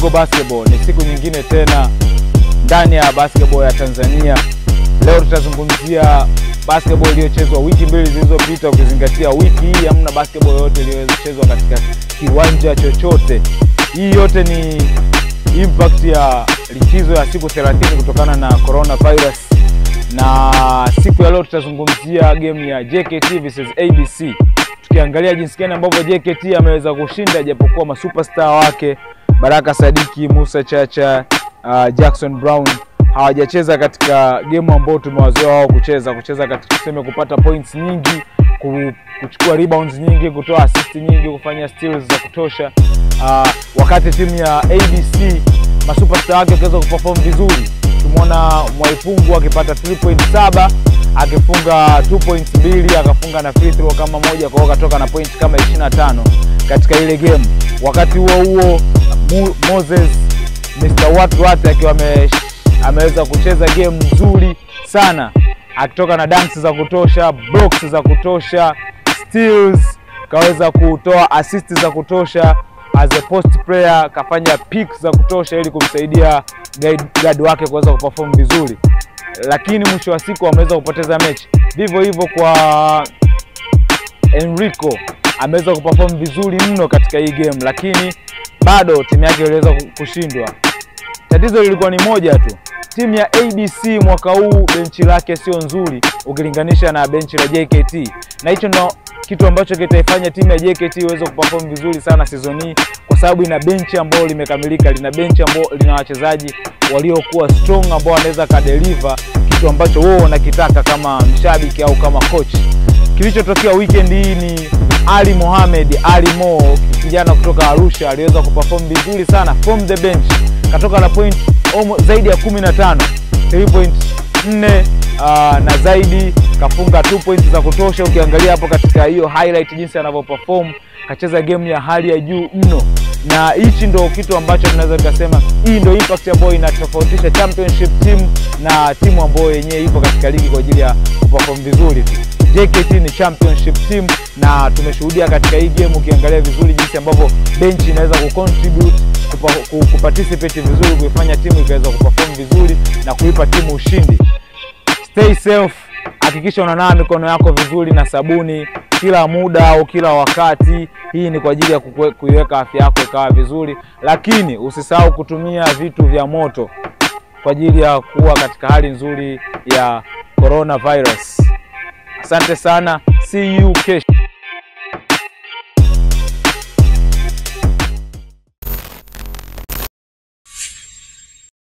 Bongo Basketball. Ni siku nyingine tena ndani ya basketball ya Tanzania. Leo tutazungumzia basketball iliyochezwa wiki mbili zilizopita, ukizingatia wiki hii hamna basketball yoyote iliyochezwa katika kiwanja chochote. Hii yote ni impact ya likizo ya siku 30 kutokana na coronavirus, na siku ya leo tutazungumzia game ya JKT versus ABC tukiangalia jinsi gani ambavyo JKT ameweza kushinda japokuwa masuperstar wake Baraka Sadiki, Musa Chacha, uh, Jackson Brown hawajacheza katika game ambayo tumewazoea wao kucheza kucheza katika tuseme kupata points nyingi, kuchukua rebounds nyingi, kutoa assist nyingi, kufanya steals za kutosha. Uh, wakati timu ya ABC masuperstar wake wakiweza kuperform vizuri, tumeona Mwaipungu akipata 3.7 akifunga 2.2 akafunga na free throw kama moja, kwa hiyo akatoka na point kama 25 katika ile game. Wakati huo huo Mo Moses Mr. Wat Wat akiwa ame, ameweza kucheza game nzuri sana akitoka na dunks za kutosha, blocks za kutosha, steals, kaweza kutoa assist za kutosha as a post player, kafanya picks za kutosha ili kumsaidia guard wake kuweza kuperform vizuri lakini mwisho wa siku ameweza kupoteza mechi. Vivyo hivyo kwa Enrico ameweza kuperform vizuri mno katika hii game, lakini bado timu yake iliweza kushindwa. Tatizo lilikuwa ni moja tu, timu ya ABC mwaka huu benchi lake sio nzuri ukilinganisha na benchi la JKT, na hicho ndo kitu ambacho kitaifanya timu ya JKT iweze kuperform vizuri sana season hii, kwa sababu ina benchi ambayo limekamilika, lina benchi ambayo lina wachezaji waliokuwa strong ambao wanaweza kadeliver kitu ambacho wewe unakitaka kama mshabiki au kama coach. Kilichotokea weekend hii ni Ali Mohamed Ali Mo, kijana kutoka Arusha, aliweza kuperform vizuri sana from the bench, katoka na point zaidi ya 15 3.4 uh, na zaidi kafunga 2 points za kutosha. Ukiangalia hapo katika hiyo highlight jinsi anavyoperform, kacheza game ya hali ya juu mno, na hichi ndo kitu ambacho tunaweza tukasema hii ndo impact ambayo inatofautisha championship team na timu ambayo yenyewe ipo katika ligi kwa ajili ya kuperform vizuri tu. JKT ni championship team na tumeshuhudia katika hii game, ukiangalia vizuri jinsi ambavyo bench inaweza kucontribute kuparticipate vizuri, kuifanya timu ikaweza kuperform vizuri na kuipa timu ushindi. Stay safe, hakikisha unanawa mikono yako vizuri na sabuni kila muda au kila wakati. Hii ni kwa ajili ya kuiweka afya yako ikawa vizuri, lakini usisahau kutumia vitu vya moto kwa ajili ya kuwa katika hali nzuri ya coronavirus. Asante sana, see you kesho.